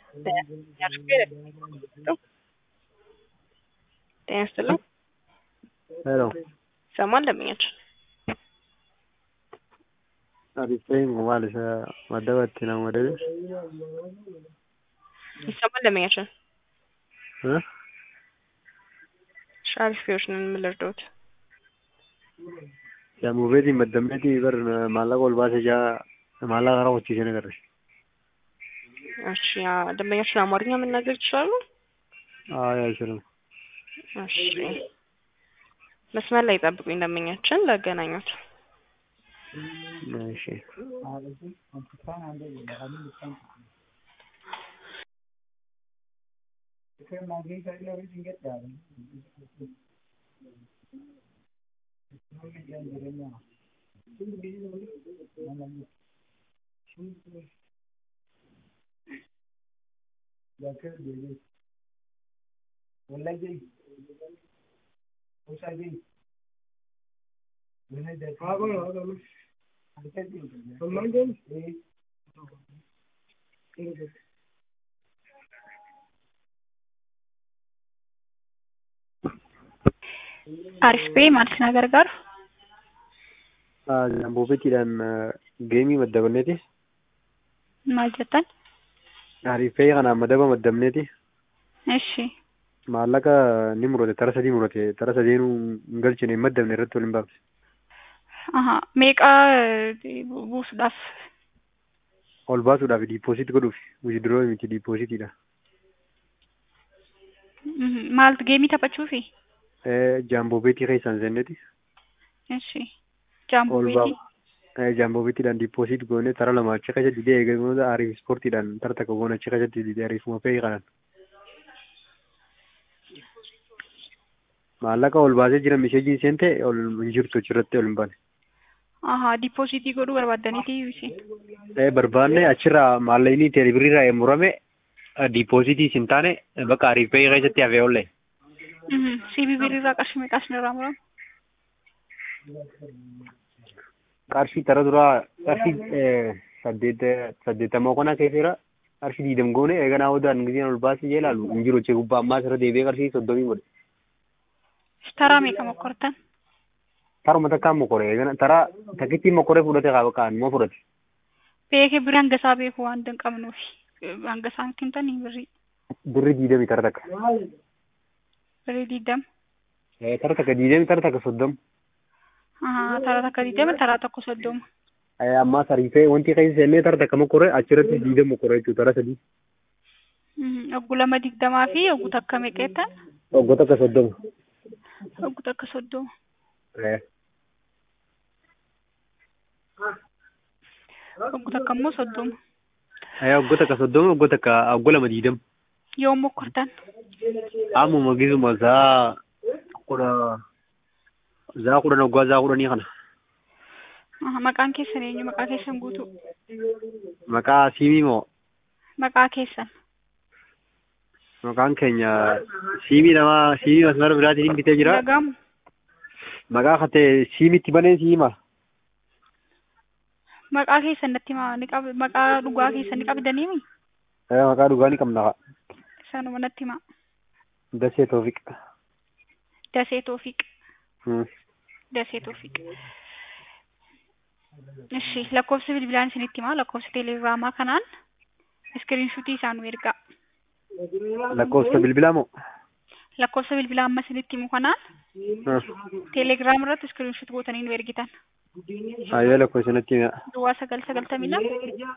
ጤና ይስጥልኝ። ሄሎ ይሰማል ደንበኛችን? አሪፍ ነኝ ማለት መደበቴ ነው መደበሽ ይሰማል ደንበኛችን? እ እሺ አሪፍ ፊዎች ነን ምን ልርዳዎት? Jamubeeti maddameeti bar maallaqa ol baasee jaa maallaqa karaa hojii ነገር እሺ ያ- ደንበኛችን አማርኛ መናገር ይችላሉ? አይ አይችልም። እሺ መስመር ላይ ጠብቁኝ ደንበኛችን ላገናኙት። እሺ አሪፍ ቤ ማለት ነገር ጋር Jamubeetiidhaan geemii maddabanneeti. maal jettan? Ariifee kanaan madaba maddabneeti. እሺ Maallaqa ni murate tara sadii murate tara sadeenuu hin galchine hin maddabne irratti wal hin baafne. aha meeqaa eh, bu- buusuudhaaf Ol baasuudhaaf diipoosit godhuuf withdraw miti diipoositiidha. Mhm, maaltu geemii taphachuufi? Jaambobeetii keessaan seenneeti. እሺ ጃምቦ ol ቤቲ baaf jaambobeetiidhaan diipoosit goone tara lama achi keessatti didee eegamoota ariif ispoortiidhaan tara takka goone achi keessatti didee ariifuma fe'ee kanan. Maallaqa ol baasee jira misheejiin seente ol hin jirtu achirratti ol hin baane. aha diipoozitii godhuu barbaaddaniiti isin Eh, barbaanne achirraa maallaqni teelebiriirraa yoo murame diipoositii hin taane bakka ariif fe'ee keessatti hafee oolle. ሲቢቢ irraa qarshii meeqaa isinirraa murama? Qarshii tara duraa qarshii eh, saddeet saddeettamaa kana keesseera qarshii diidam goone eeganaa hodaan giseen ol baasee jee ilaalu hin jiru achii gubbaa ammaa asirra deebi'ee qarshii soddomii godhe. taraa meeqa mokkortan? Taruma takkaan mokore eegana tara takkitti mokore fudhate kaa bakka immoo fudhate. beekee birrii hanga isaa beeku waan hin qabnuufi Eh, hanga isaan kintanii birrii Birri diidami tara takka. birrii diidam Eh, Tara takka diidami tara takka soddoma. aha taraa takka diidama taraa tokko soddoma Eh, Ammaa sariifee wanti keessa seennee tara takka mokore achirratti diidam mokore jechuudha tara sadii. Mhm, oggu lama digdamaa fi oggu takka meeqeettan? Oggo takka soddoma. oggu takka soddoma Eh, oggu takka immoo soddoma eh, Oggo takka soddoma oggo takka oggo lama diidam. yoom mokkortan? Ammuma gisuma zaa kudha zaa kudhan oggaa zaa kudhanii kana. aha maqaan keessan eenyu maqaa keessan guutuu Maqaa siimii moo maqaa keessan maqaan keenya siimii namaa siimii masmara biraatiin bitee jira. dhagamu Maqaa katee siimitti banee siima. maqaa keessan natti himaa ni qab maqaa dhugaa keessan ni qabdaniimi Eh, Maqaa dhugaa ni qabna. sanuma natti himaa Dasee Toofiq. dasee toofiq Hmm. dasee toofiq እሺ lakkoofsa bilbilaan isinitti himaa lakkoofsa teelegiraamaa kanaan iskiriinshuutii isaa nu ergaa Lakkoofsa bilbilaa moo? lakkoofsa bilbilaa amma isinitti himu kanaan teelegiraam irratti iskiriinshuut gootanii nu ergitan Ayyee lakkoofsa natti hima. duwwaa sagal sagaltamii lama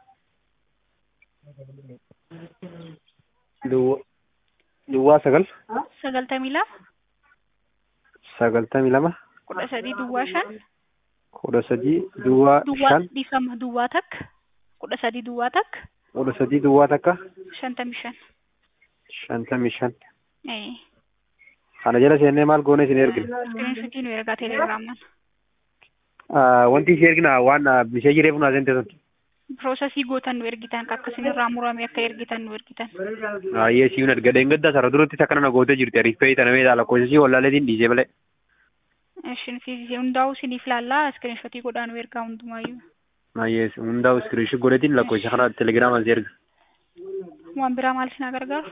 Duwwaa Duwwaa sagal sagaltamii lama sagaltamii lama kudha sadii duwwaa shan kudha sadii duwwaa duwwaa shan dhiifama duwwaa takka kudha sadii duwwaa takka kudha sadii duwwaa takka shantamii shan shantamii shan. ee Kana jala seennee maal goone isin ergina? iskiriinshuutii nu ergaa teelegiraamaan Ah, Wanti isin ergina waan mishee jiree funaa seente sun. piroosesii gootan nu ergitan akka isinirraa murame akka ergitan nu ergitan Ayyee siifin argadeen gadda sara duratti akka nama gootee jirti ariif fe'ii tana meeshaa lakkoofsa sii wallaaleetiin dhiisee malee. Ishin fiisisee hundaa'uu isiniif laallaa iskiriinshotii godhaa nu ergaa hundumaayyuu. Ayyee hundaa'u iskiriinshii godheetiin lakkoofsa kana telegiraamaan si erga. waan biraa maal isin gargaaru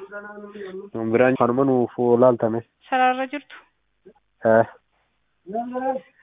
Biraan kanuma nuuf laaltame. sararra jirtu Eh.